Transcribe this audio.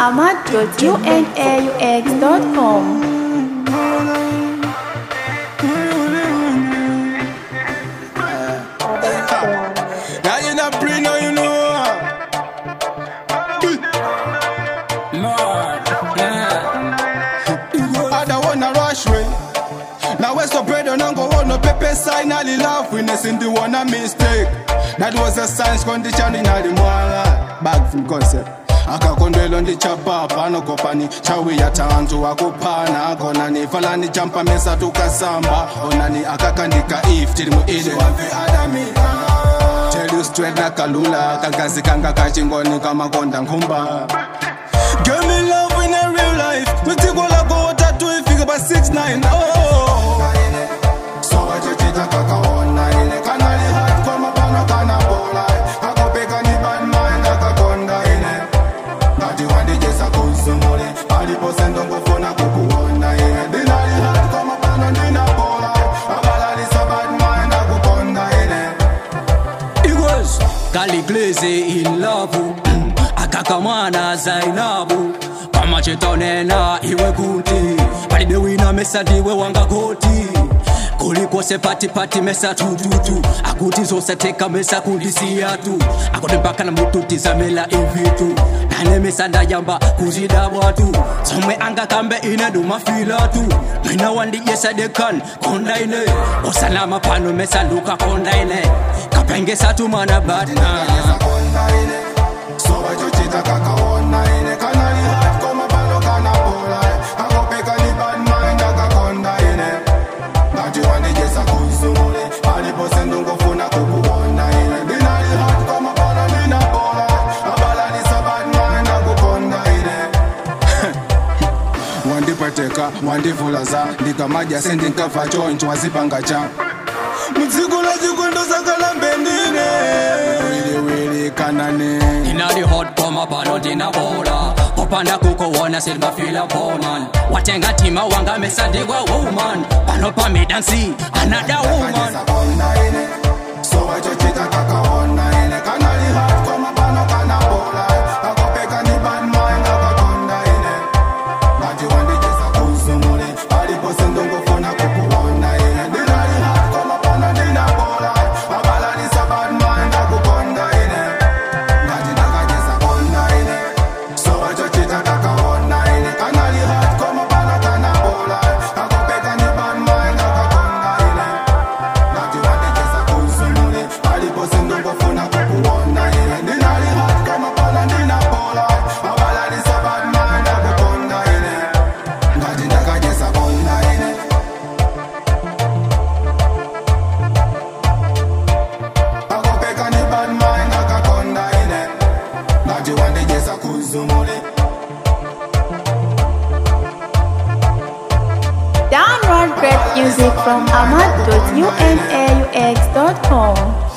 ahmad.unaux.com. Now you not free, now you know. I don't wanna rush way. Now where's the bread and go on no paper sign all the love witness in the one a mistake. That was a science condition in all the mwala. Back from concept. akakondwelo ndichapa pano kopani chawiya tanzu akupana akonani falani champa mesa tukasamba onani akakandika if tiri muile tell you straight nakalula kagazi kanga kachingoni kamakonda nkhumba Give me love in a real life. Mtiko lako watatu ifike ba 69. Oh. So wachochita kakaona ile kanali hard kwa mapano kana bola. Akopeka ni bad mind akakonda ile. Ngati wandijesa kuzumule. Alipose ngofuna kukuona ile. Dinali hard kwa mapano nina bola. Abalalisa bad mind akukonda ile. Eagles Kaligleze in love Akakamwana Zainabu pamachetonena iwe kuti palibe wina mesa ndiwe wanga koti kulikose patipati mesa tututu akuti zosateka mesa kundisiya tu akuti mpaka na mututi zamela ivitu nane mesa ndayamba kuzidabwa tu zomwe angakambe ine ndumafila tu mwina wandijesa dekan kondaine osalama pano mesa luka kondaine kapengesa tu mana badna Konda ile. So wachochita kakaona ile. Kanali hard kwa mapano kana bola. Akopeka ni bad mind akakonda ile. Ngati wandijesa kuzumule. Alipose ngofuna kukuona ile. Dinali hard kwa mapano nina bola. Abalalisa bad mind akukonda ile. wandipateka wandivulaza ndikamaja sendinkafa choncho wazipanga cha mudziko la chikondo sakalambendine wiliwili kanane inali hot koma pano ndinabola popanda kukuwona silmafila poman watenga tima wanga mesa ndigwa woman pano pamidansi anada woman Konda ile. So wachochita kakaona ile. Kanali hard kwa mapano kana bola. Akopeka ni bad mind akakonda ile. Ngati wandijesa kuzumule. Alipose ngofuna kukuona ile. Dinali hard kwa mapano nina bola. Abalalisa bad mind akukonda ile. Ngati ndakajesa konda ile. So wachochita kakaona ile. Kanali hard kwa mapano kana bola. Akopeka ni bad mind akakonda ile. Ngati wandijesa kuzumule. Alipose ngofuna kukuona ile. Dinali hard kwa mapano nina bola. Abalalisa bad mind akukonda ile. Ngati ndakajesa konda ile. akopeka ni bad mind akakonda ile ngati wandijesa kuzumule Download great music from ahmad.unaux.com.